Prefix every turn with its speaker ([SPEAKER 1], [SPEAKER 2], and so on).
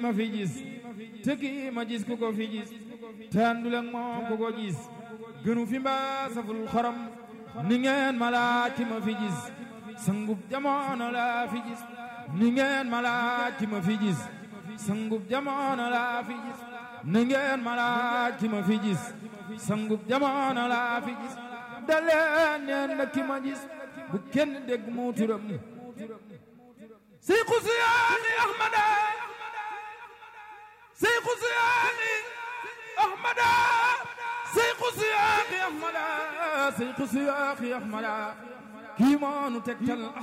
[SPEAKER 1] ma fi gis te kii ma gis ku ko fi gis te àndul ak moom ku ko gis gënu fi mbaa saful xorom ni ngeen ma laaj ki ma fi gis sangub jamono laa fi gis ni ngeen ma laaj ki ma fi gis sangub jamono laa fi gis ni ngeen ma laaj ki ma fi gis sangub jamono laa fi gis daleen neen na ki ma gis bu kenn dégg mu turam seyku siyaani ahmada seyku siyaani ahmada seyku siyaani ahmada seyku siyaani ahmada kii moo nu tegtal